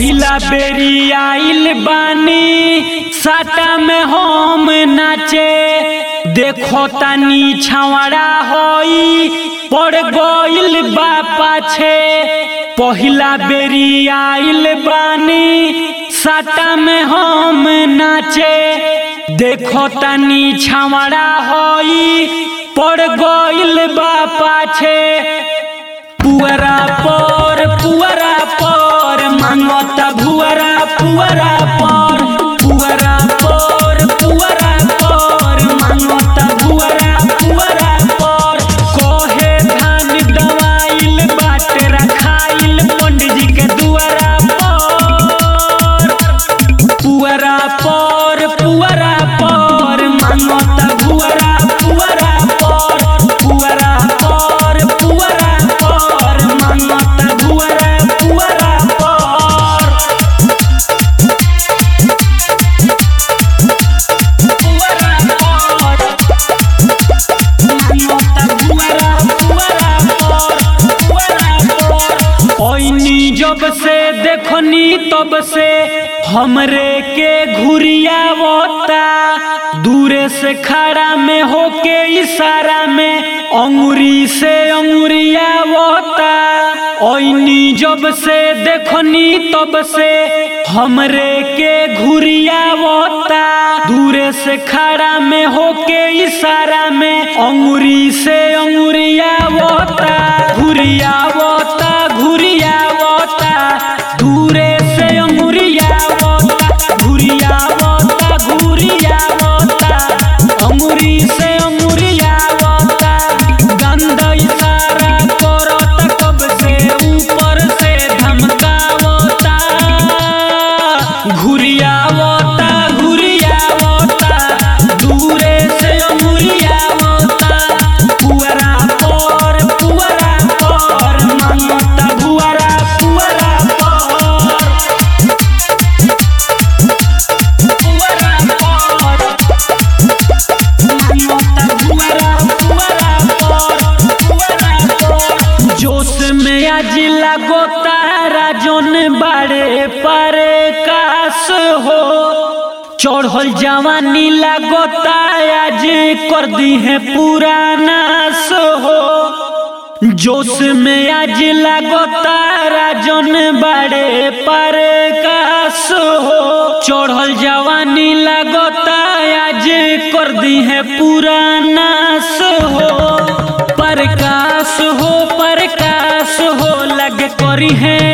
पहिला बेरी आइल बानी साटा में हम नाचे देखो तानी छावड़ा होई पड़ गइल बा पाछे पहिला बेरी आइल बानी साटा में हम नाचे देखो तानी छावड़ा होई पड़ गइल बा पाछे पुअरा पर पुअरा पर मांगता भुअरा पुअरा पर पुअरा पर पुअरा पर मांगता भुअरा पुअरा पर कहे धान दवाइल बाटे रखाइल पंडित जी के दुआरा पर पुअरा पर पुअरा पर मांगता भुअरा पुअरा पर पुअरा पर पुअरा पर मांगता भुअरा पुअरा पर पुअरा पर मांगता भुअरा पुअरा पर पुअरा पर ओइनी जब से देखनी तब से हमरे के घुरियावता दूरे से खड़ा में होके इशारा में अंगुरी से अंगुरियावता ओइनी जब से देखनी तब से हमरे के घुरियावता दूरे से खड़ा में होके इशारा में अंगुरी से अंगुरियावता घुरियावता घुरियावता दूरे से अंगुरियावता घुरियावता घुरियावता अंगुरी से अंगुरियावता गंदा इशारा करता कब से ऊपर से धमकावता घुरियावता घुरियावता दूरे से अंगुरियावता पुअरा पर पुअरा पर मांगता भुअरा पुअरा पर पुअरा पर मांगता भुअरा पुअरा पर पुअरा पर जोश में आज लगोता राजन बाड़े पर कास हो चढ़ल जवानी लगोता आज कर दी है पुरानास हो जोश में आज लगोता राजन बड़े पर कास हो चढ़ल जवानी लगोता आज कर दी है पुरानास हो प्रकाश हो प्रकाश हो लग करी है